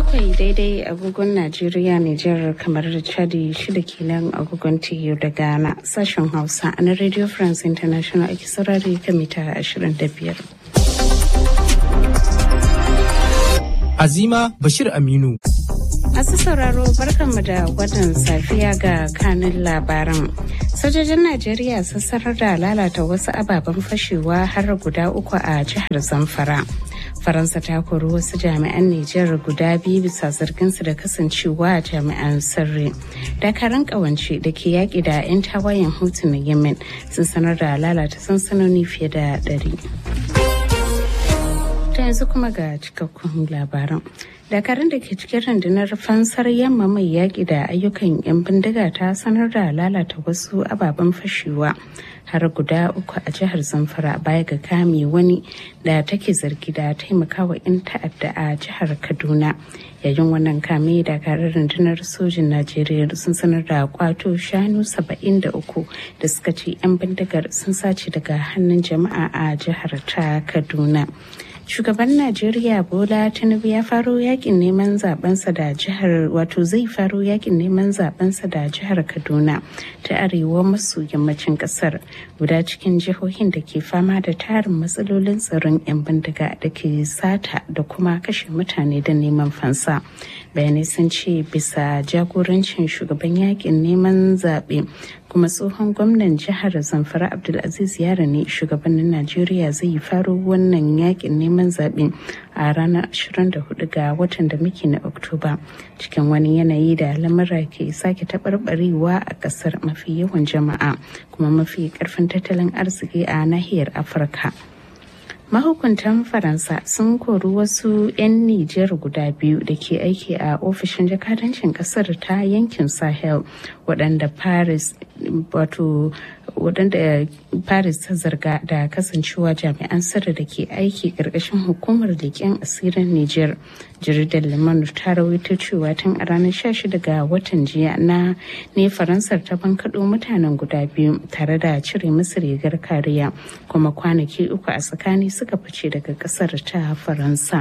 bakwai daidai agogon Najeriya Nijar kamar da Chadi shida kenan agogon TU da Ghana sashen Hausa na Radio France International ake saurari kan mita 25. Azima Bashir Aminu. Masu sauraro barkanmu da watan safiya ga kanin labaran. Sojojin Najeriya sun sanar da lalata wasu ababen fashewa har guda uku a jihar Zamfara. Faransa ta kori wasu jami'an Nijar guda biyu bisa zarginsu da kasancewa jami'an sirri. Dakarun kawance da ke yaƙi da 'yan tawayen hutu na Yemen sun sanar da lalata sansanoni fiye da ɗari. ta yanzu kuma ga cikakkun labaran dakarun da ke cikin rundunar fansar yamma mai yaƙi da ayyukan 'yan bindiga ta sanar da lalata wasu ababen fashewa har guda uku a jihar zamfara baya ga kame wani da take zargi da taimakawa 'yan ta'adda a jihar kaduna yayin wannan kame dakarun rundunar sojin najeriya sun sanar da kwato shanu 73 da suka ce 'yan bindigar sun sace daga hannun jama'a a jihar ta kaduna shugaban najeriya bola tinubu ya faro yakin neman zabensa da jihar wato zai faro yakin neman zabensa da jihar kaduna ta arewa maso yammacin kasar guda cikin jihohin da ke fama da tarin matsalolin tsaron 'yan bindiga da ke sata da kuma kashe mutane da neman fansa bayanai sun ce bisa jagorancin shugaban yakin neman zaɓe kuma tsohon gwamnan jihar zamfara abdulaziz yara ne shugabannin najeriya zai yi faro wannan yakin neman zaɓe a ranar 24 ga watan da muke na oktoba cikin wani yanayi da lamura ke sake taɓarɓarewa a ƙasar mafi yawan jama'a kuma mafi ƙarfin tattalin arziki a nahiyar afirka mahukuntan faransa sun kori wasu 'yan nijar guda biyu da ke aiki a ofishin jakadancin kasar ta yankin sahel waɗanda paris wato waɗanda paris ta zarga da kasancewa jami'an sirri da ke aiki ƙarƙashin hukumar leƙen asirin niger jaridar lemon ta rawaito cewa tun a ranar 16 ga watan jiya na ne faransar ta bankaɗo mutanen guda biyu tare da cire musu rigar kariya kuma kwanaki uku a tsakani suka fice daga ƙasar ta faransa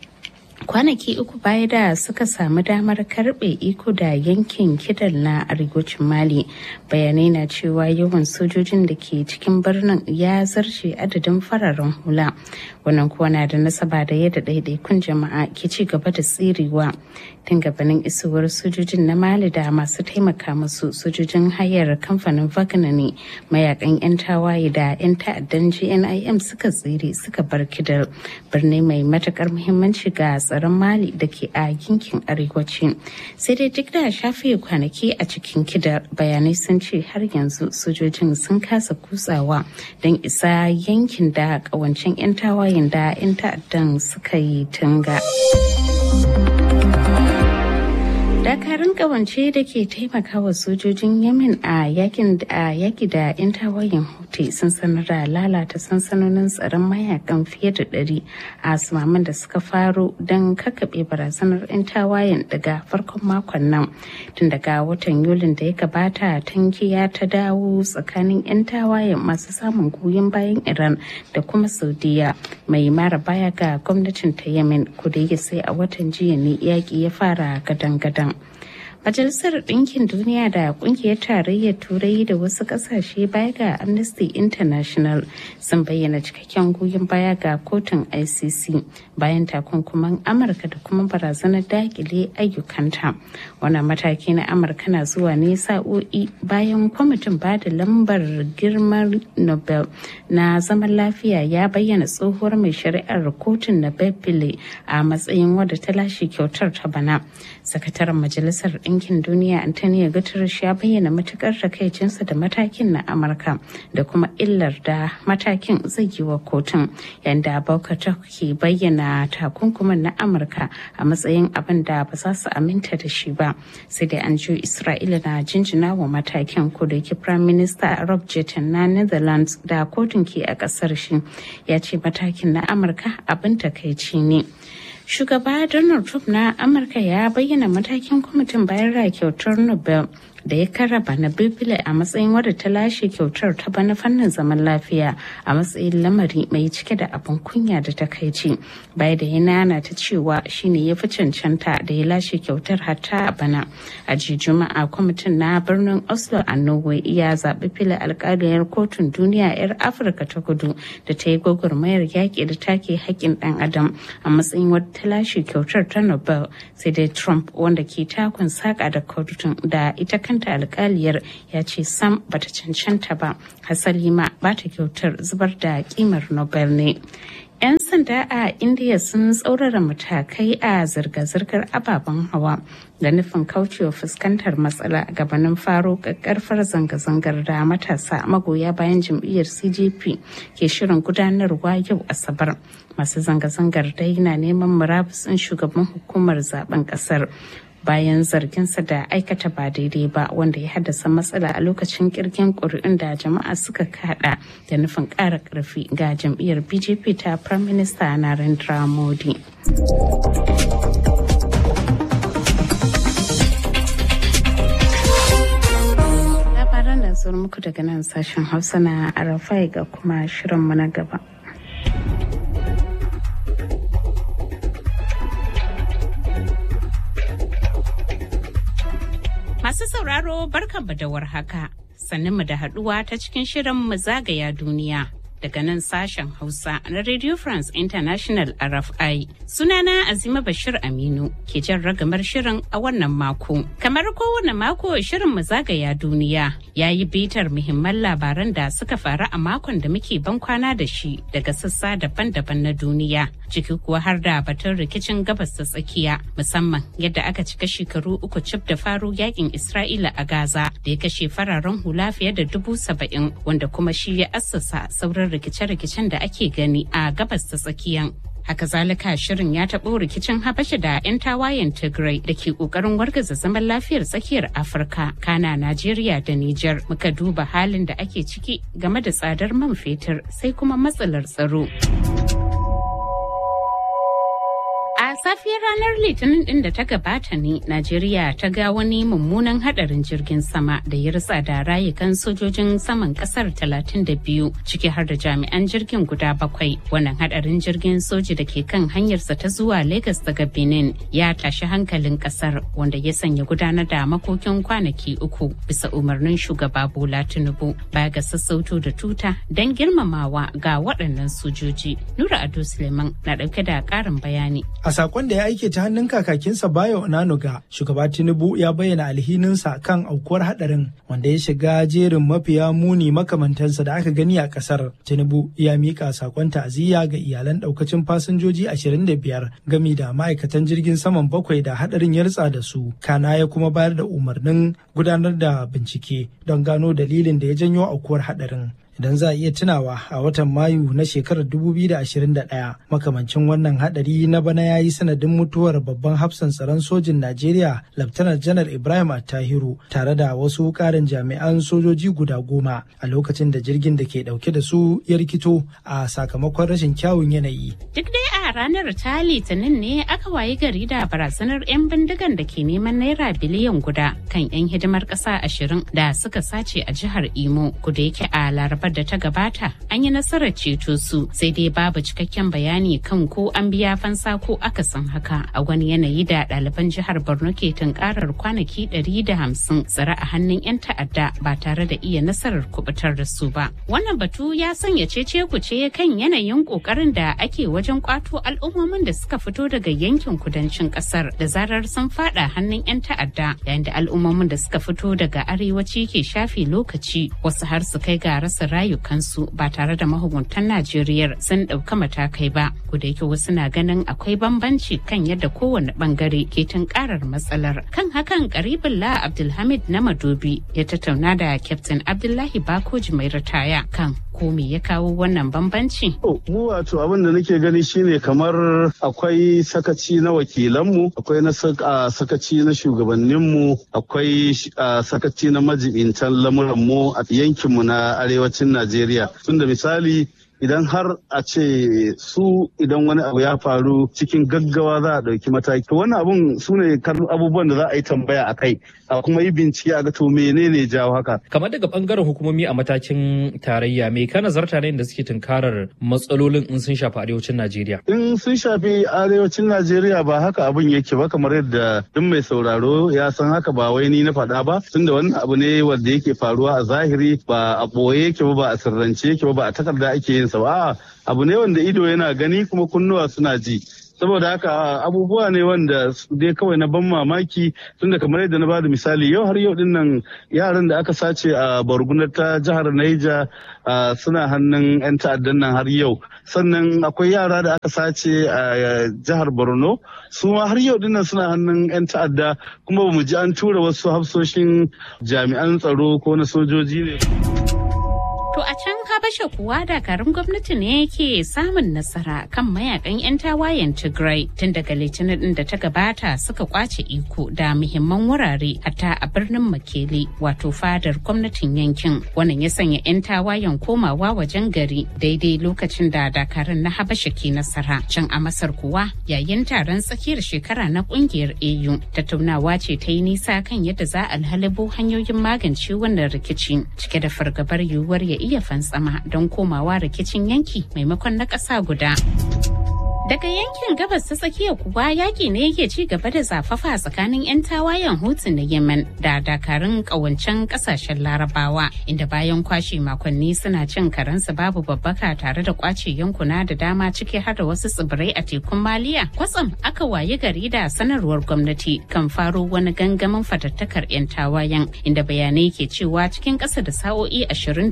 kwanaki uku baya da suka samu damar karbe iko da yankin kidal na arewacin mali bayanai na cewa yawan sojojin da ke cikin birnin ya zarce adadin fararen hula wannan kuwa na da nasaba da yadda ɗaiɗaikun jama'a ke ci gaba da tsirewa tun gabanin isowar sojojin na mali da masu taimaka musu sojojin hayar kamfanin wagner ne mayakan 'yan tawaye da 'yan ta'addan gnim suka tsire suka bar kidal birni mai matukar muhimmanci ga tsaron mali da ke a yankin arewaci sai dai duk da shafe kwanaki a cikin kidar bayanai sun ce har yanzu sojojin sun kasa kutsawa don isa yankin da kawancin 'yan tawayen da 'yan ta'addan suka yi tunga. dakarun kawance da ke taimakawa sojojin yamin a yaki da 'yan tawayen hutu sun sanar da lalata sansanonin tsaron mayakan fiye da ɗari a sumaman da suka faro don kakaɓe barazanar 'yan tawayen daga farkon makon nan tun daga watan yulin da ya gabata tankiya ta dawo tsakanin 'yan tawayen masu samun goyon bayan iran da kuma saudiya mai mara baya ga gwamnatin ta yamin kuda sai a watan jiya ne yaƙi ya fara gadan-gadan Majalisar Ɗinkin Duniya da Ƙungiyar Tarayyar Turai da wasu ƙasashe baya ga Amnesty International sun bayyana cikakken goyon baya ga kotun ICC bayan takunkuman Amurka da kuma barazanar dakile ayyukanta. Wannan mataki na Amurka na zuwa ne sa'o'i bayan kwamitin ba da lambar girman Nobel na zaman lafiya ya bayyana tsohuwar mai shari'ar kotun na Bebile a matsayin wadda ta lashe kyautar ta bana. Sakataren Majalisar Ɗinkin Duniya Antonio Guterres ya bayyana matukar takaicinsa da matakin na Amurka da kuma illar da matakin zai yi wa kotun yadda Baukatar ke bayyana takunkuman na Amurka a matsayin abin da ba za su aminta da shi ba. Sai dai an ji Isra'ila na jinjina wa matakin ko da yake Prime Minister Rob Jetten na Netherlands da kotun ke a ƙasar shi ya ce matakin na Amurka abin takaici ne. shugaba donald trump na amurka ya bayyana matakin kwamitin bayar da kyautar nobel da ya karraba na bibile a matsayin wadda ta lashe kyautar ta bana fannin zaman lafiya a matsayin lamari mai cike da abin kunya da takaici bai da yana ta cewa shine ya fi cancanta da ya lashe kyautar hatta a bana a ji juma'a kwamitin na birnin oslo a norway ya zaɓi fili alƙaliyar kotun duniya 'yar afirka ta kudu da ta yi gwagwarmayar yaƙi da take haƙƙin ɗan adam a matsayin wadda ta lashe kyautar ta nobel sai dai trump wanda ke takun saƙa da kotun da ita kanta alƙaliyar ya ce sam bata cancanta ba hasali ma bata kyautar zubar da kimar nobel ne 'yan sanda a indiya sun tsaurara matakai a zirga-zirgar ababen hawa da nufin kaucewa fuskantar matsala gabanin faro karfar zanga-zangar da matasa magoya bayan jam'iyyar cjp ke shirin gudanarwa yau asabar masu zanga-zangar dai na neman murabusin shugaban hukumar zaben kasar bayan zarginsa da aikata ba daidai ba wanda ya haddasa matsala a lokacin kirgin ƙuri'un da jama'a suka kada da nufin ƙara ƙarfi ga jam'iyyar bjp ta prime minister narendra modi labaran da zuwa muku daga nan sashen hausa na arafai ga kuma shirinmu na gaba Masu sauraro barkanmu da warhaka, sannan mu da haduwa ta cikin shirin mu zagaya duniya. Daga nan sashen Hausa na Radio France International RFI. Sunana Azima Bashir Aminu ke jan ragamar shirin a wannan mako. Kamar kowane mako shirin mu zagaya duniya ya yi bitar muhimman labaran da suka faru a makon da muke ban kwana da shi daga sassa daban-daban na duniya. Ciki kuwa har da batun rikicin gabas ta tsakiya musamman yadda aka cika shekaru uku cif da faro yakin Isra'ila a Gaza da ya kashe fararen hula fiye da dubu saba'in wanda kuma shi ya assasa sauran rikice-rikicen da ake gani a gabas ta tsakiyan. Haka zalika shirin ya taɓo rikicin Habasha da 'yan tawayen Tigray da ke ƙoƙarin wargaza zaman lafiyar tsakiyar Afirka, Kana, Najeriya da Nijar. Muka duba halin da ake ciki game da tsadar man fetur sai kuma matsalar tsaro. A safiyar ranar Litinin din da ta gabata ne, Najeriya ta ga wani mummunan hadarin jirgin sama da ya ritsa da rayukan sojojin saman kasar 32 ciki har da jami'an jirgin guda bakwai. Wannan hadarin jirgin soji da ke kan hanyarsa ta zuwa Legas daga Benin ya tashi hankalin kasar wanda ya sanya gudanar da makokin kwanaki uku bisa umarnin shugaba Bola Tinubu baya ga sassauto da tuta don girmamawa ga waɗannan sojoji. Nura Ado Suleiman na ɗauke da ƙarin bayani. A sakon da ya aike ta hannun kakakinsa Bayo Onanuga, shugaba Tinubu ya bayyana alhininsa kan aukuwar hadarin wanda ya shiga jerin mafiya muni makamantansa da aka gani a kasar. Tinubu ya mika sakon ta'aziyya ga iyalan daukacin fasinjoji 25 gami da ma'aikatan jirgin saman bakwai da hadarin ya ritsa da su. Kana ya kuma bayar da umarnin gudanar da bincike don gano dalilin da ya janyo aukuwar hadarin. idan za a iya tunawa a watan mayu na shekarar 2021 makamancin wannan hadari na bana ya yi sanadin mutuwar babban hafsan tsaron sojin najeriya laftanar janar ibrahim attahiru tare da wasu karin jami'an sojoji guda goma a lokacin da jirgin da ke dauke da su ya rikito a sakamakon rashin kyawun yanayi duk dai a ranar ta litinin ne aka wayi gari da barazanar 'yan bindigan da ke neman naira biliyan guda kan 'yan hidimar ƙasa ashirin da suka sace a jihar imo kuda yake a larabar da ta gabata an yi nasarar ceto su sai dai babu cikakken bayani kan ko an biya fansa ko akasin haka a wani yanayi da ɗaliban jihar borno ke tunkarar kwanaki 150 tsare a hannun 'yan ta'adda ba tare da iya nasarar kubutar da su ba wannan batu ya sanya cece kuce kan yanayin kokarin da ake wajen kwato al'ummomin da suka fito daga yankin kudancin kasar da zarar sun fada hannun 'yan ta'adda yayin da al'ummomin da suka fito daga arewaci ke shafe lokaci wasu har su kai ga rasa rayukansu ba tare da mahukuntan Najeriya sun ɗauka matakai ba. da yake wasu na ganin akwai bambanci kan yadda kowane bangare ke tunkarar matsalar. Kan hakan karibin la Abdulhamid na Madobi ya tattauna da Captain Abdullahi Bakoji mai ritaya kan ko me ya kawo wannan bambanci? Mu wato abin da nake gani shine kamar akwai sakaci na wakilanmu, akwai na sakaci na shugabanninmu, akwai sakaci na majibintan lamuranmu a yankinmu na arewacin Najeriya. Tunda misali idan har a ce su idan wani abu ya faru cikin gaggawa za a ɗauki mataki to wannan abun su ne abubuwan da za a yi tambaya a kai a kuma yi bincike a ga to menene jawo haka kamar daga bangaren hukumomi a matakin tarayya me ka nazarta ne da suke tunkarar matsalolin in sun shafi arewacin Najeriya in sun shafi arewacin Najeriya ba haka abun yake ba kamar yadda duk mai sauraro ya san haka ba wai ni na faɗa ba tunda wannan abu ne wanda yake faruwa a zahiri ba a ɓoye yake ba ba a sirrance yake ba ba a takarda ake yin sa ba abu ne wanda ido yana gani kuma kunnuwa suna ji saboda haka abubuwa ne wanda dai kawai na ban mamaki tunda kamar yadda na bada misali yau har yau dinnan yaran da aka sace a bargunar ta jihar Naija suna hannun 'yan ta'addan nan har yau sannan akwai yara da aka sace a jihar Borno su ma har yau dinnan suna hannun 'yan ta'adda kuma ba mu ji an tura wasu hafsoshin jami'an tsaro ko na sojoji ne. To a can Habasha kuwa dakarun gwamnati ne yake samun nasara kan mayakan 'yan tawayen Tigray tun daga litinin din da ta gabata suka kwace iko da muhimman wurare hatta a birnin Makele wato fadar gwamnatin yankin. Wannan ya sanya 'yan tawayen komawa wajen gari daidai lokacin da dakarun na Habasha ke nasara. Can a Masar kuwa yayin taron tsakiyar shekara na kungiyar AU tattaunawa ce ta yi nisa kan yadda za a halibo hanyoyin magance wannan rikici cike da fargabar yiwuwar ya iya fantsama don komawa rikicin yanki maimakon na ƙasa guda. Daga yankin gabas ta tsakiya kuwa yaƙi ne yake ci gaba da zafafa tsakanin 'yan tawayen Hutu na Yemen da dakarun ƙawancen ƙasashen Larabawa inda bayan kwashe makonni suna cin karensu babu babbaka tare da kwace yankuna da dama ciki har da wasu tsibirai a tekun Maliya. Kwatsam aka wayi gari da sanarwar gwamnati kan faro wani gangamin fatattakar 'yan tawayen inda bayanai ke cewa cikin ƙasa da sa'o'i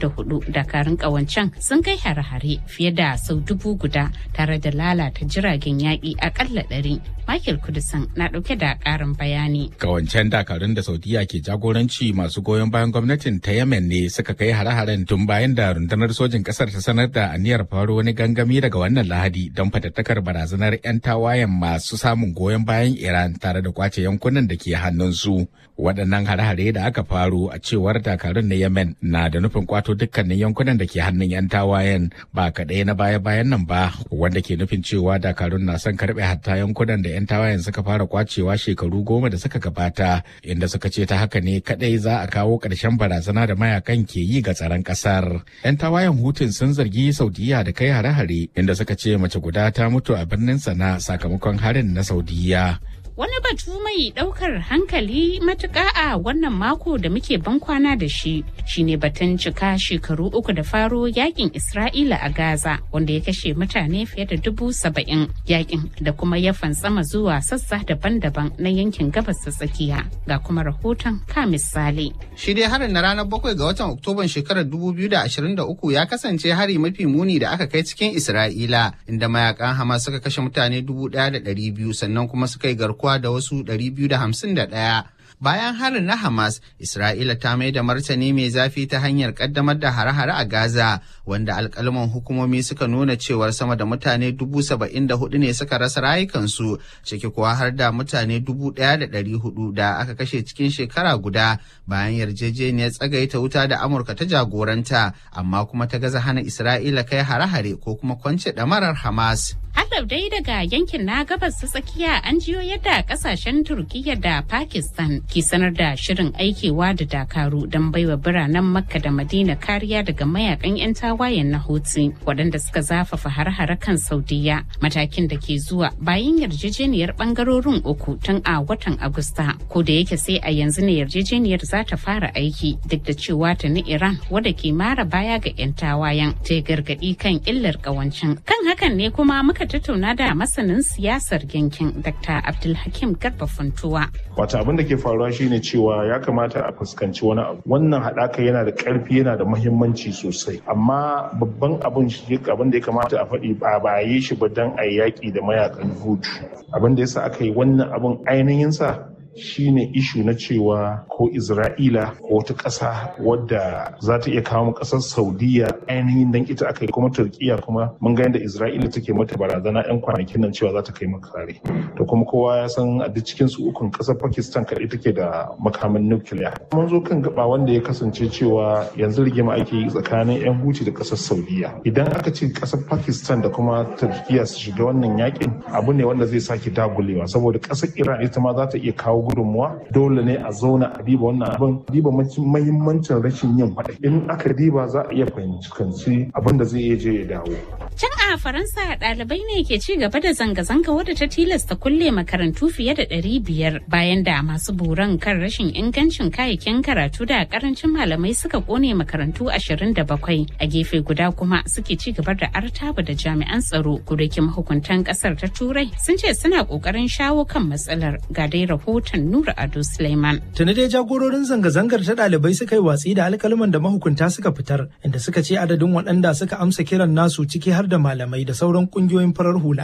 24 dakarun ƙawancen sun kai hare-hare fiye da sau dubu guda tare da lalata jiragen yaƙi akalla ɗari. Michael Kudusan na ɗauke da ƙarin bayani. Kawancen dakarun da Saudiya ke jagoranci masu goyon bayan gwamnatin ta Yemen ne suka kai hare-haren tun bayan da rundunar sojin ƙasar ta sanar da aniyar faro wani gangami daga wannan lahadi don fatattakar barazanar 'yan tawayen masu samun goyon bayan Iran tare da kwace yankunan da ke hannunsu. Waɗannan hare-hare da aka faro a cewar dakarun na Yemen na da nufin kwato dukkanin yankunan da ke hannun 'yan tawayen ba kaɗai na baya-bayan nan ba wanda ke nufin cewa dakarun na son karbe hatta yankunan da 'yan tawayen suka fara kwacewa shekaru goma da suka gabata inda suka ce ta haka ne kadai za a kawo ƙarshen barazana da mayakan ke yi ga tsaron ƙasar. 'yan tawayen hutun sun zargi saudiya da kai hare-hare inda suka ce mace guda ta mutu a birnin sana sakamakon harin na saudiya Wani batu mai ɗaukar hankali matuƙa a wannan mako da muke bankwana da shi shine batun cika shekaru uku da faro yakin Isra'ila a Gaza wanda ya kashe mutane fiye da dubu saba'in yakin da kuma ya fantsama zuwa sassa daban-daban na yankin gabas ta tsakiya ga kuma rahoton ka misali. Shi dai harin na ranar bakwai ga watan Oktoban shekarar 2023 ya kasance hari mafi muni da aka kai cikin Isra'ila inda mayakan Hamas suka kashe mutane 1,200 sannan kuma suka yi garkuwa da wasu 251. Bayan harin na Hamas, Isra'ila ta mai da martani mai zafi ta hanyar kaddamar da hare-hare a Gaza, wanda alkalman hukumomi suka nuna cewar sama da mutane dubu saba'in da hudu ne suka rasa rayukansu, ciki kuwa har da mutane dubu ɗaya da ɗari hudu da aka kashe cikin shekara guda bayan yarjejeniyar tsagaita wuta da Amurka ta jagoranta, amma kuma ta gaza hana Isra'ila kai hare-hare ko kuma kwance ɗamarar Hamas. Halau dai daga yankin na gabas ta tsakiya an jiyo yadda kasashen Turkiyya da Pakistan ke sanar da shirin aikewa da dakaru don baiwa biranen Makka da Madina kariya daga mayakan 'yan tawayen na Houthi waɗanda suka zafafa har-hare kan Saudiya matakin da ke zuwa bayan yarjejeniyar bangarorin uku tun a watan Agusta ko da yake sai a yanzu ne yarjejeniyar za ta fara aiki duk da cewa ta ni Iran wadda ke mara baya ga 'yan tawayen ta gargaɗi kan illar ƙawancin kan hakan ne kuma muka tattauna da masanin siyasar yankin Dr. Abdulhakim Garba Funtuwa. Wata abin da ke faruwa shine cewa ya kamata a fuskanci wani abu. Wannan haɗaka yana da ƙarfi yana da muhimmanci sosai. Amma babban abin abin da ya kamata a faɗi ba ba yi shi ba don a yaƙi da mayakan hutu. Abin da yasa aka yi wannan abin ainihin sa shine ishu na cewa ko Isra'ila ko wata ƙasa wadda za ta iya kawo ƙasar Saudiya ainihin dan ita aka yi kuma Turkiya kuma mun ga yadda Isra'ila take mata barazana 'yan kwanakin nan cewa za ta kai maka kare. To kuma kowa ya san a duk cikin su ukun ƙasar Pakistan kaɗai take da makamin nukiliya. Mun zo kan gaba wanda ya kasance cewa yanzu rigima ake yi tsakanin 'yan Huti da ƙasar Saudiya. Idan aka ce ƙasar Pakistan da kuma Turkiya su shiga wannan yakin abu ne wanda zai sake dagulewa saboda ƙasar Iran ita ma za ta iya kawo gudunmuwa dole ne a zauna a diba wannan abin diba mahimmancin rashin yin faɗa in aka diba za a iya fahimci abin da zai iya je ya dawo. Can a Faransa ɗalibai ne ke ci gaba da zanga-zanga wadda ta tilasta kulle makarantu fiye da ɗari biyar bayan da masu buran kan rashin ingancin kayayyakin karatu da karancin malamai suka kone makarantu ashirin da bakwai a gefe guda kuma suke ci gaba da artaba da jami'an tsaro gudakin mahukuntan ƙasar ta turai sun ce suna ƙoƙarin shawo kan matsalar ga dai rahoton Nura Ado Suleiman. Tuni dai jagororin zanga-zangar ta ɗalibai suka yi watsi da alkalman da mahukunta suka fitar inda suka ce adadin waɗanda suka amsa kiran nasu ciki har da malamai da sauran ƙungiyoyin farar hula